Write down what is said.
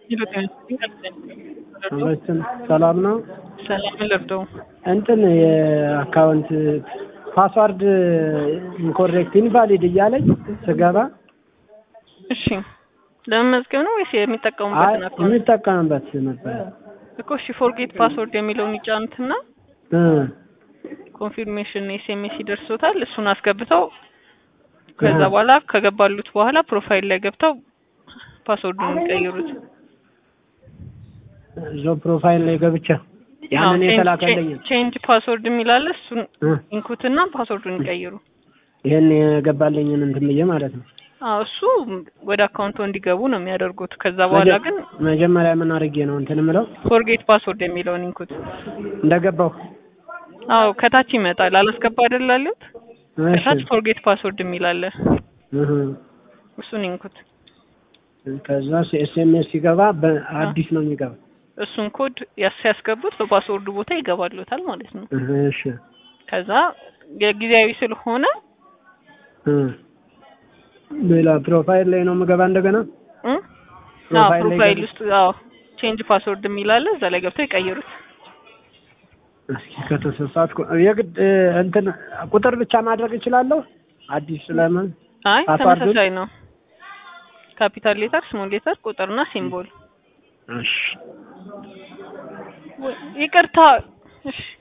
ሁለቱም ሰላም ነው። ሰላም ለርደው እንትን የአካውንት ፓስዋርድ ኢንኮሬክት ኢንቫሊድ እያለኝ ስገባ እሺ፣ ለመመዝገብ ነው ወይስ የሚጠቀሙበትን አይ አካውንት የሚጠቀምበት ነበር እኮ? እሺ፣ ፎርጌት ፓስወርድ የሚለውን ይጫኑትና እ ኮንፊርሜሽን ኤስኤምኤስ ይደርሶታል። እሱን አስገብተው ከዛ በኋላ ከገባሉት በኋላ ፕሮፋይል ላይ ገብተው ፓስወርዱን የሚቀይሩት። እዛው ፕሮፋይል ላይ ገብቼ ያንን የተላከልኝ ቼንጅ ፓስወርድ የሚላለ እሱን እ ኢንኩትና ፓስወርዱን ይቀይሩ። ይሄን የገባልኝን እንትን ብዬ ማለት ነው። አዎ እሱ ወደ አካውንቱ እንዲገቡ ነው የሚያደርጉት። ከዛ በኋላ ግን መጀመሪያ ምን አድርጌ ነው እንትን ምለው ፎርጌት ፓስወርድ የሚለውን ኢንኩት። እንደገባው አዎ ከታች ይመጣል። አላስገባ አይደል አሉት። እሺ ከታች ፎርጌት ፓስወርድ የሚላለ እህ እሱን ኢንኩት። ከዛ ኤስኤምኤስ ሲገባ በአዲስ ነው የሚገባ። እሱን ኮድ ያስ ሲያስገቡት በፓስወርዱ ቦታ ይገባሉታል ማለት ነው። እህ እሺ ከዛ የጊዜያዊ ስለሆነ እ ሌላ ፕሮፋይል ላይ ነው የምገባ እንደገና እ አዎ ፕሮፋይል ላይ ፕሮፋይል ገብ- ውስጥ አዎ ቼንጅ ፓስወርድ የሚላለ እዛ ላይ ገብተው ይቀይሩት። እስኪ ከተሳሳትኩ የግድ እ፣ እንትን ቁጥር ብቻ ማድረግ እችላለሁ። አዲስ ስለምን አይ ፓስዋርዱን? ተመሳሳይ ነው። ካፒታል ሌተር፣ ስሞል ሌተር፣ ቁጥርና ሲምቦል። እሺ ይቅርታ እሺ